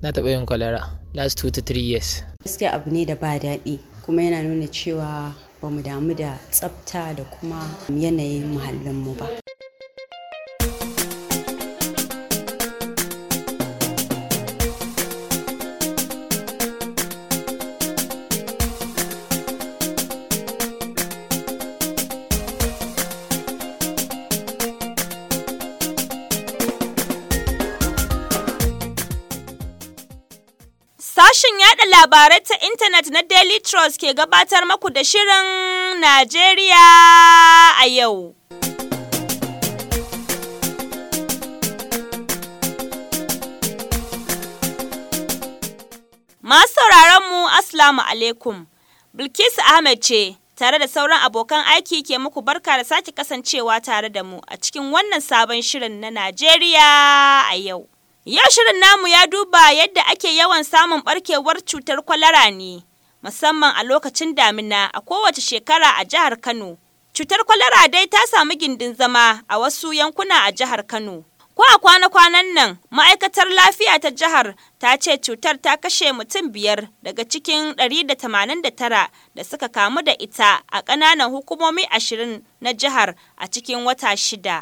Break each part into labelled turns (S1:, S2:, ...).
S1: na taɓa yin kwalara last two to three years
S2: gaskiya abu ne da ba daɗi kuma yana nuna cewa ba mu damu da tsafta da kuma yanayin muhallinmu ba
S3: Sashen yada labarai ta intanet na Daily Trust ke gabatar maku da Shirin Najeriya a yau. Masu sauraron mu Assalamu alaikum. Bilkisu Ahmed ce tare da sauran abokan aiki ke muku barka da sake kasancewa tare da mu a cikin wannan sabon shirin na Najeriya a yau. Yau shirin namu ya duba yadda ake yawan samun barkewar cutar kwalara ne, musamman a lokacin damina a kowace shekara a jihar Kano. Cutar kwalara dai ta samu gindin zama a wasu yankuna a jihar Kano. Ko a kwana-kwanan nan, ma'aikatar lafiya ta jihar ta ce cutar ta kashe mutum biyar daga cikin 189 da suka kamu da ita a ƙananan hukumomi ashirin na jihar a cikin wata shida.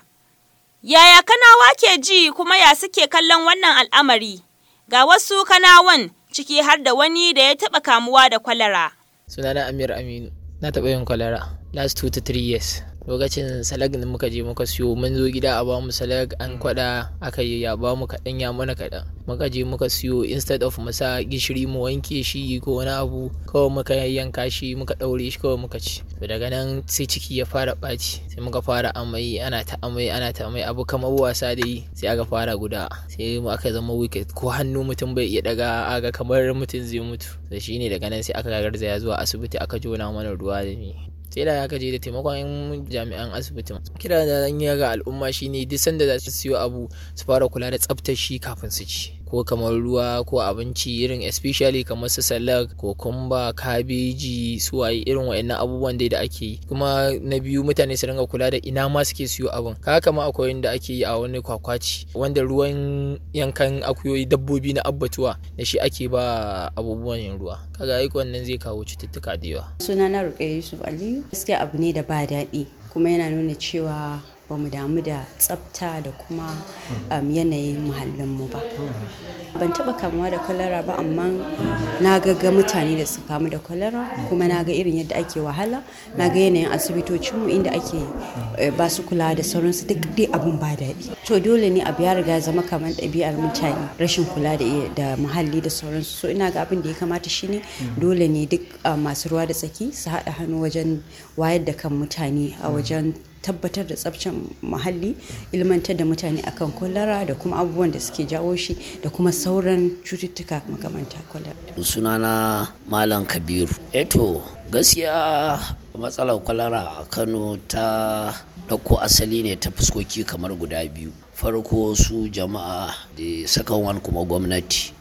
S3: Yaya kanawa ke ji kuma ya suke kallon wannan al'amari? Ga wasu kanawan ciki har da wani da ya taɓa kamuwa da kwalara.
S1: sunana amir aminu na taɓa yin kwalara last two to three years lokacin salag da muka je muka siyo mun zo gida a bamu salag an kwada aka yi ya bamu kaɗan ya mana kaɗan muka je muka siyo instead of mu sa gishiri mu wanke shi ko wani abu kawai muka yanka shi muka ɗaure shi kawai muka ci to daga nan sai ciki ya fara ɓaci sai muka fara amai ana ta amai ana ta amai abu kamar wasa da yi sai aka fara guda sai mu aka zama wicked ko hannu mutum bai iya daga aga kamar mutum zai mutu da shine daga nan sai aka garzaya zuwa asibiti aka jona mana ruwa da ni sai da aka je da taimakon jami'an asibitin kira da zan yi ga al'umma shine duk sanda za su siyo abu su fara kula da tsaftar shi kafin su ci ko kamar ruwa ko abinci irin especially kamar su salak kokumba kabeji su waye irin wa'annan abubuwan dai da ake yi kuma na biyu mutane su ringa kula da ina ma suke siyo abin kaga kama akwai inda ake yi a wani kwakwaci wanda ruwan yankan akuyoyi dabbobi na abbatuwa da shi ake ba abubuwan yin ruwa kaga aiki wannan zai kawo cututtuka da yawa
S2: sunana Ruqayya Yusuf Aliyu gaskiya abu ne da ba daɗi kuma yana nuna cewa ba mu damu da tsafta da kuma um, yanayin muhallinmu ba ban taɓa kamuwa da kwalara ba amma na ga mutane da suka kamu da kwalara kuma na ga irin yadda ake wahala na ga yanayin asibitocinmu inda ake ba su kula da sauransu duk dai abun ba daɗi to dole ne abu ya riga zama kamar ɗabi'ar mutane rashin kula da muhalli da sauransu so ina ga abin da ya kamata shine dole ne duk masu ruwa da tsaki su haɗa hannu wajen wayar da kan mutane a wajen tabbatar da tsabcin muhalli ilmantar da mutane akan kwalara da kuma abubuwan da suke jawo shi da kuma sauran cututtuka makamanta kwalara.
S4: sunana malam kabiru eto gaskiya matsalar kwalara a kano ta ɗauko asali ne ta fuskoki kamar guda biyu farko su jama'a da sakan wani kuma gwamnati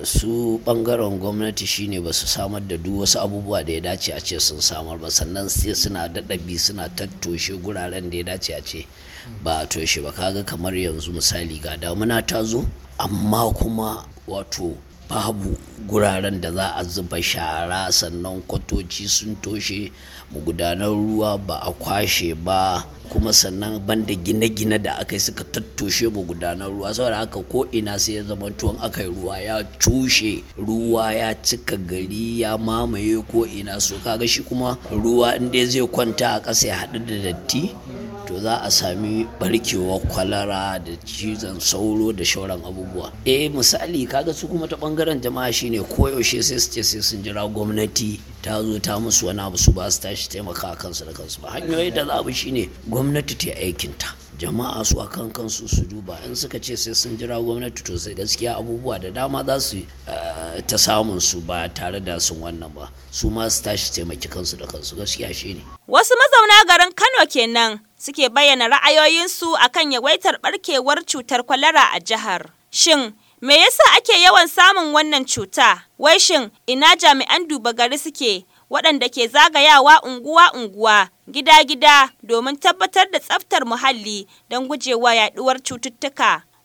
S4: su bangaren gwamnati shine ba su samar da duk wasu abubuwa da ya dace a ce sun samar ba sannan sai suna daɗabi suna tattoshe guraren da ya dace a ce ba a toshe ba kaga kamar yanzu misali ga damuna ta zo amma kuma wato babu guraren da za a zuba shara sannan kwatoci sun toshe magudanar ruwa ba a kwashe ba kuma sannan banda gine-gine da aka yi suka tattoshe magudanar ruwa saboda haka ko ina sai ya zama tuwon aka yi ruwa ya cushe ruwa ya cika gari ya mamaye ko ina so kaga shi kuma ruwa inda zai kwanta a ƙasa ya haɗu da datti to za a sami barkewar kwalara da cizon sauro da shauran abubuwa eh misali kaga su kuma ta bangaren jama'a shine koyaushe sai su ce sai sun jira gwamnati ta zo ta musu wani abu su ba su tashi taimaka kansu da kansu ba hanyoyi da za shine gwamnati ta aikinta jama'a su akan kansu su duba in suka ce sai sun jira gwamnati to sai gaskiya abubuwa da dama za su ta samun su ba tare da sun wannan ba su ma su tashi taimaki kansu da kansu gaskiya shine
S3: wasu mazauna garin Kano kenan suke bayyana ra'ayoyinsu akan yawaitar barkewar cutar kwalara a jihar shin me yasa ake yawan samun wannan cuta wai shin ina jami'an duba gari suke waɗanda ke zagayawa unguwa-unguwa gida-gida domin tabbatar da tsaftar muhalli don gujewa yaɗuwar cututtuka.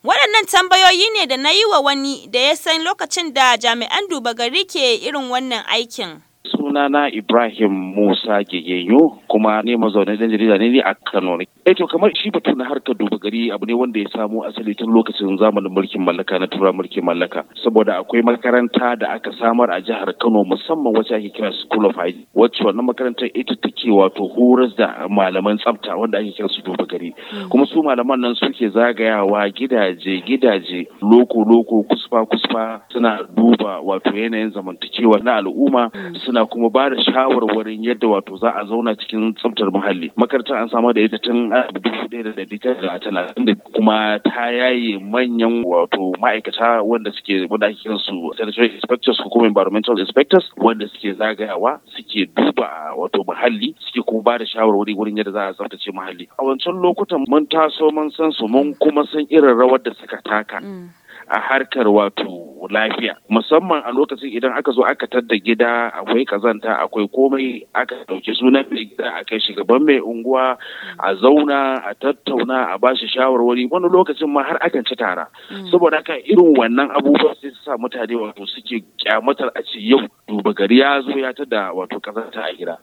S3: Waɗannan tambayoyi ne da na yi wa wani da ya san lokacin da jami'an duba gari ke irin wannan aikin.
S5: sunana Ibrahim Musa Gegeyo kuma ne mazaunin dan jarida ne a Kano ne. Eh to kamar shi batu na harkar duba gari abu ne wanda ya samo asali tun lokacin zamanin mulkin mallaka na tura mulkin mallaka saboda akwai makaranta da aka samar a jihar Kano musamman wacce ake kira School of Hygiene wacce wannan makarantar ita take wato horas da malaman tsafta wanda ake kira su duba gari kuma su malaman nan suke zagayawa gidaje gidaje loko loko kusfa kusfa suna duba wato yanayin zamantakewa na al'umma suna kuma ba da shawarwarin yadda wato za a zauna cikin tsaftar muhalli makarantar an samar da ita tun dubu ɗaya da ɗari tara da talatin da kuma ta yaye manyan wato ma'aikata wanda suke wanda ake kiran su sanitary inspectors ko kuma environmental inspectors wanda suke zagayawa suke duba wato muhalli suke kuma ba da shawarwari wurin yadda za a tsaftace muhalli a wancan lokutan mun taso mun san su mun kuma san irin rawar da suka taka a harkar wato lafiya musamman a lokacin idan aka zo aka tadda gida akwai kazanta akwai komai aka ɗauki sunan mai gida a kai shugaban mai unguwa a zauna a tattauna a bashi shawarwari wani lokacin ma har akan ci tara saboda haka irin wannan abubuwa sai su sa mutane wato suke kyamatar a ce yau duba gari ya zo ya tada wato kazanta a gida.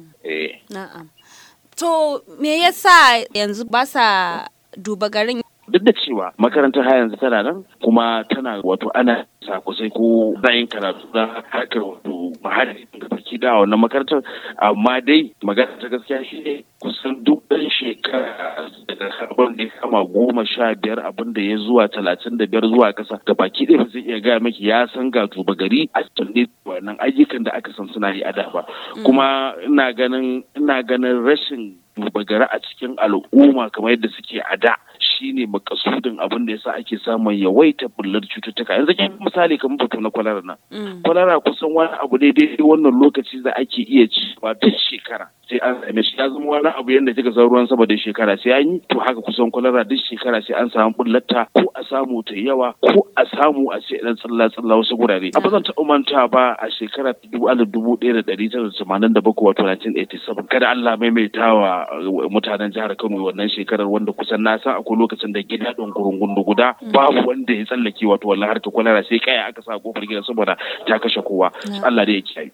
S3: Na'am. To me yasa yanzu ba sa duba garin
S5: duk da cewa makarantar har yanzu tana nan kuma tana wato ana sakusai ko zayin karatu na harkar wato mahari da baki da wannan makarantar amma dai magana ta gaskiya shi ne kusan duk ɗan shekara daga sabon da kama goma sha biyar abin da ya zuwa talatin da biyar zuwa ƙasa da baki ɗaya ba zai iya gaya maki ya san ga tuba gari a tunne wannan ayyukan da aka san suna yi a da ba kuma ina ganin ina ganin rashin duba gari a cikin al'umma kamar yadda suke a da shine makasudin abin da yasa ake samun yawaita bullar cututtuka yanzu kin misali kamar batu na kwalara nan kwalara kusan wani abu ne daidai wannan lokaci da ake iya ci ba duk shekara sai an same shi ya zama wani abu yadda kika san ruwan sama da shekara sai an yi to haka kusan kwalara duk shekara sai an samu bullata ko a samu ta yawa ko a samu a ce dan tsalla tsalla wasu gurare a zan taɓa manta ba a shekara dubu alif dubu ɗaya da ɗari tara da tamanin da bakwai wato 1987 kada Allah maimaitawa mutanen jihar Kano wannan shekarar wanda kusan na san akwai lokacin da gida ɗin gurungundu guda babu wanda ya tsallake wato wallahi harkar kwalara sai kaya aka sa kofar gidan saboda ta kashe kowa Allah da ya kiyaye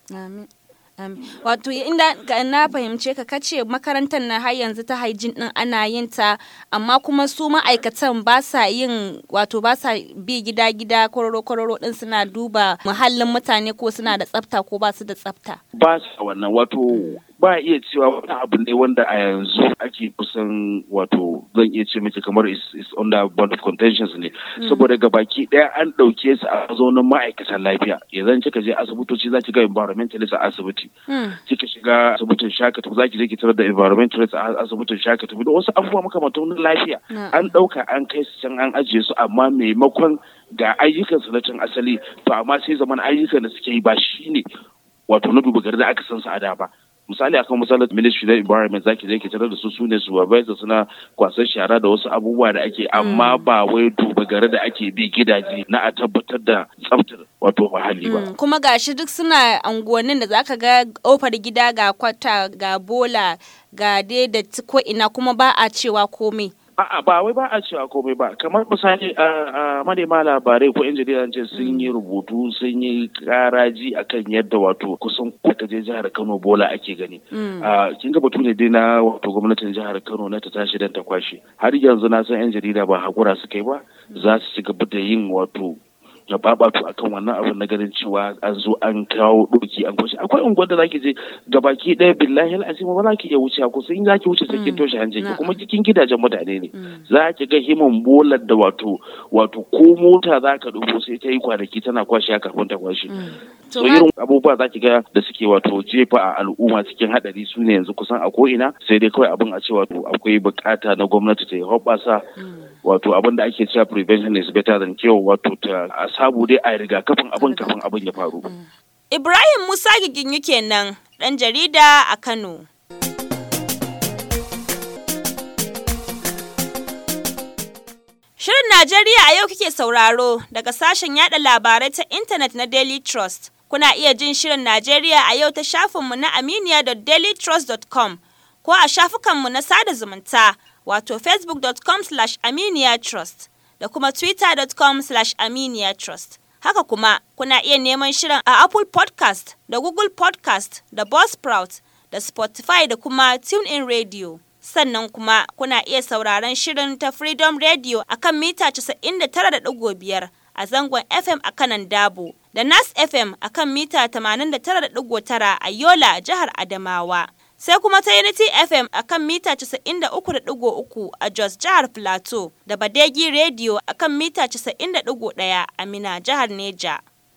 S3: wato inda na fahimce ka kace makarantar na har yanzu ta haijin din ana yin ta amma kuma su ma'aikatan ba sa yin wato ba sa bi gida gida kororo kororo din suna duba muhallin mutane ko suna da tsafta ko ba su da tsafta
S5: ba sa wannan wato ba iya cewa wani abu ne wanda a yanzu ake kusan wato zan iya ce miki kamar is, is under bond of contentions ne saboda ga baki daya an dauke su a mazaunin ma'aikatan lafiya idan kika je asibitoci za ki ga environmentalist a asibiti kika shiga asibitin shakatu za ki je ki tarar da environmentalist a asibitin shakatu da wasu abubuwa makamantan lafiya an dauka an kai su can an ajiye su amma maimakon ga ayyukan su na cin asali to amma sai zaman ayyukan da suke yi ba shine wato na duba gari da aka san su a da ba misali akan misalin ministry na environment zaki je ki tarar da su sune supervisor suna kwasan shara da wasu abubuwa da ake amma ba wai duba gare da ake bi gidaje na a tabbatar da tsaftar wato muhalli ba
S3: kuma gashi duk suna anguwannin da zaka ga kofar gida ga kwata ga bola ga dai da ko ina kuma ba a cewa komai
S5: A'a ba wai ba a cewa komai ba kamar misali a manema labarai ko yan jarida ce sun yi rubutu sun yi karaji akan yadda wato kusan kuka je jihar Kano bola ake gani. Kin ga batu ne dai na wato gwamnatin jihar Kano na ta tashi dan ta kwashe. Har yanzu na san yan jarida ba hakura suka yi ba za su ci gaba da yin wato na babatu akan wannan abin na ganin cewa an zo an kawo doki an kwashe akwai unguwar da zaki je gabaki ɗaya billahi al'azim ba za ki iya wuce ko sai in zaki wuce sai kin toshe hancin ki kuma cikin gidajen mutane ne za ki ga himan bolar da wato wato ko mota za ka dubo sai ta yi kwanaki tana kwashe kafin ta kwashe so irin abubuwa za ki ga da suke wato jefa a al'umma cikin hadari su ne yanzu kusan a ko ina sai dai kawai abin a ce wato akwai bukata na gwamnati ta yi hoɓɓasa wato abin da ake cewa prevention is better than cure wato ta a sabu dai a rigakafin abin kafin abin ya faru.
S3: Ibrahim Musa Giginyu kenan ɗan jarida a Kano. Shirin Najeriya a yau kike sauraro daga sashen yada labarai ta intanet na Daily Trust. Kuna iya jin Shirin Najeriya a yau ta shafinmu na aminiya.dailytrust.com ko a shafukanmu na sada zumunta wato facebook.com slash aminiya trust da kuma twitter.com slash aminiya trust. Haka kuma kuna iya neman shirin a Apple podcast da Google podcast da Buzzsprout da Spotify da kuma TuneIn Radio. Sannan kuma kuna iya sauraron shirin ta Freedom Radio a kan mita 99.5 a zangon FM a kanan Dabo da Nas FM a kan mita 89.9 a Yola, jihar Adamawa. Sai kuma ta Unity FM a kan mita 93.3 a Jos jihar Plateau da Badegi Radio a kan mita 91 a Mina jihar Neja.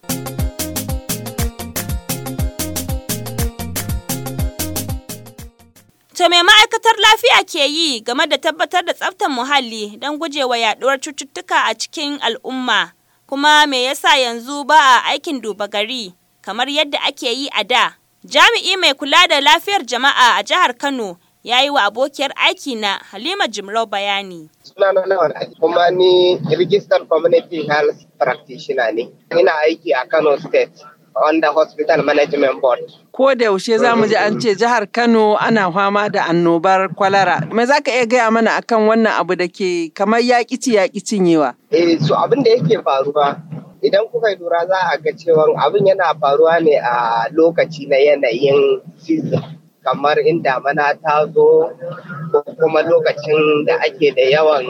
S3: To me ma'aikatar lafiya ke yi game da tabbatar da tsaftar muhalli don gujewa yaduwar cututtuka a cikin al'umma? Kuma me yasa yanzu ba a aikin duba gari kamar yadda ake yi a da? Jami'i mai kula da lafiyar jama'a a jihar Kano ya yi wa abokiyar aiki na Halima Jimrau bayani.
S6: Sunana Lawan kuma ni Registered Community Health Practitioner ne. Ina aiki a Kano State. under hospital management board.
S7: Ko da yaushe za mu ji an ce jihar Kano ana fama da annobar kwalara. Me za ka iya gaya mana akan wannan abu da ke kamar yaƙi ci yaƙi cinyewa?
S6: Eh, so abin da yake faruwa idan kuka lura za a ga cewa abin yana faruwa ne a lokaci na yanayin season. kamar in damana ta zo ko kuma lokacin da ake da yawan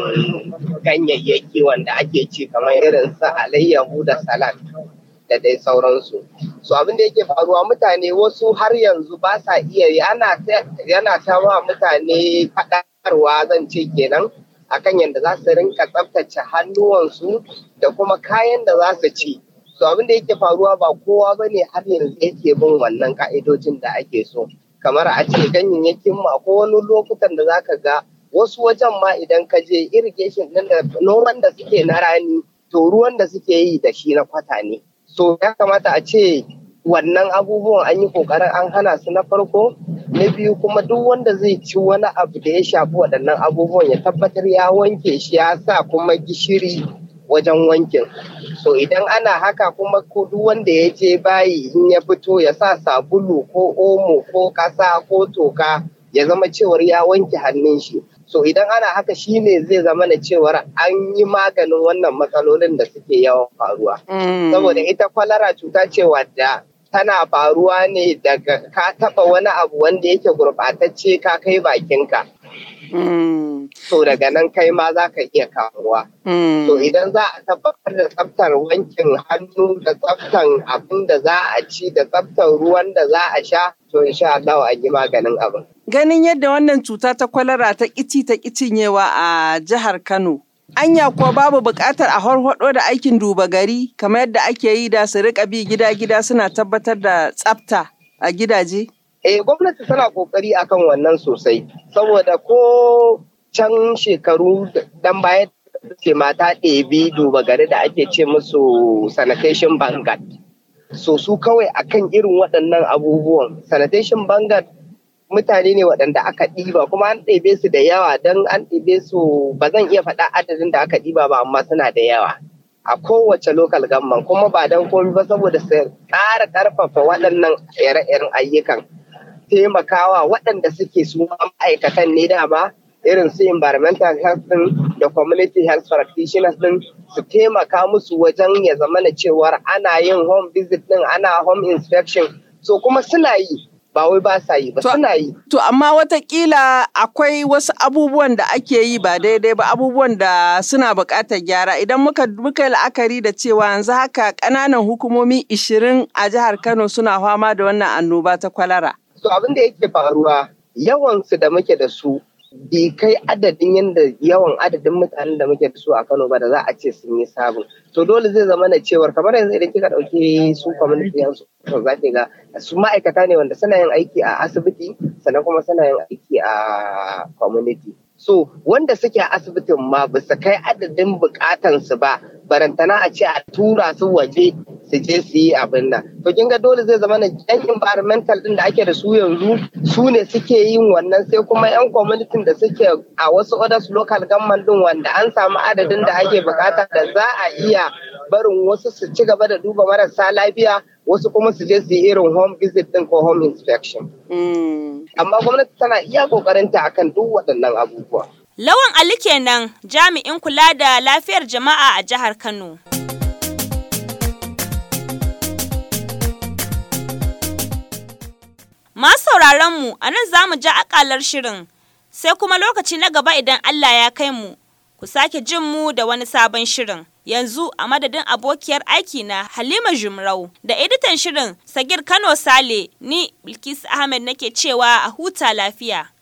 S6: ganyayyaki wanda ake ci kamar irin su alayyahu da salad. da dai sauransu. So abin da yake faruwa mutane wasu har yanzu ba sa iya yana yana ta wa mutane faɗarwa zan ce kenan akan yadda za su rinka tsaftace hannuwansu da kuma kayan da za su ci. So abin da yake faruwa ba kowa ba ne har yanzu yake bin wannan ka'idojin da ake so. Kamar a ce ganyayyakin mu akwai wani lokutan da za ka ga wasu wajen ma idan ka je irrigation ɗin da noman da suke na rani to ruwan da suke yi da shi na kwata ne. so ya kamata a ce wannan abubuwan an yi kokarin an hana su na farko na biyu kuma duk wanda zai ci wani abu da ya shafi waɗannan abubuwan ya tabbatar ya wanke shi ya sa kuma gishiri wajen wankin so idan ana haka kuma ko duk wanda ya je bayi in ya fito ya sa sabulu ko omo ko ƙasa ko toka ya zama cewar ya wanke hannun shi so idan ana haka shine zai zama na cewar an yi maganin wannan matsalolin da suke yawan faruwa saboda ita kwalara cuta ce wadda tana faruwa ne daga ka taba wani abu wanda yake gurɓatacce ka kai bakinka so daga nan kai ma za ka iya kamuwa so idan za a tabbatar da tsaftar wankin hannu da tsaftar abin da za a ci da tsaftar ruwan da za a sha to insha Allah an yi maganin abin
S7: Ganin yadda wannan cuta ta kwalara ta ƙici ta cinyewa a jihar Kano. Anya kuwa babu buƙatar a harhaɗo da aikin duba gari kamar yadda ake yi da su riƙa bi gida-gida suna tabbatar da tsafta a gidaje?
S6: Eh gwamnati tana ƙoƙari akan wannan sosai saboda ko can shekaru dan baya ce mata ɗebi duba gari da ake ce musu sanitation bangat. So su kawai akan irin waɗannan abubuwan sanitation bangat mutane ne waɗanda aka ɗiba kuma an ɗebe su da yawa don an ɗebe su ba zan iya faɗa adadin da aka ɗiba ba amma suna da yawa a kowace lokal gamman kuma ba don komi ba saboda su ƙara ƙarfafa waɗannan ire-iren ayyukan taimakawa waɗanda suke su ma'aikatan ne dama irin su environmental health din da community health practitioners din su taimaka musu wajen ya zama na cewar ana yin home visit din ana home inspection so kuma suna yi ba wai ba sa yi ba suna yi.
S7: To amma watakila akwai wasu abubuwan da ake yi ba daidai ba abubuwan da suna buƙatar gyara idan muka muka la'akari da cewa yanzu haka ƙananan hukumomi ishirin a jihar Kano suna fama da wannan annoba ta kwalara.
S6: So abin da yake faruwa yawansu da muke da su bai kai adadin yadda yawan adadin mutanen da muke da su a Kano ba da za a ce sun yi sabon. To dole zai zama na cewar kamar yanzu idan kika ɗauki su community yanzu to za ga su ma'aikata ne wanda suna yin aiki a asibiti sannan kuma suna yin aiki a community. So wanda suke a asibitin ma ba su kai adadin bukatansu ba barantana a ce a tura su waje su je su yi abin nan. To kin ga dole zai zama na yan environmental din da ake da su yanzu su ne suke yin wannan sai kuma yan community da suke a wasu others local government din wanda an samu adadin da ake bukata da za a iya barin wasu su ci gaba da duba marasa lafiya wasu kuma su je su yi irin home visit din ko home inspection. Amma gwamnati tana iya kokarinta akan duk waɗannan abubuwa.
S3: Lawan Ali kenan jami'in kula da lafiyar jama'a a jihar Kano. Masu sauraron mu a nan za mu ja akalar shirin sai kuma lokaci na gaba idan Allah ya kai mu. Ku sake jin mu da wani sabon shirin. Yanzu a madadin abokiyar aiki na Halima Jumrau da editan shirin Sagir Kano Sale ni Bilkisu Ahmed nake cewa a huta lafiya.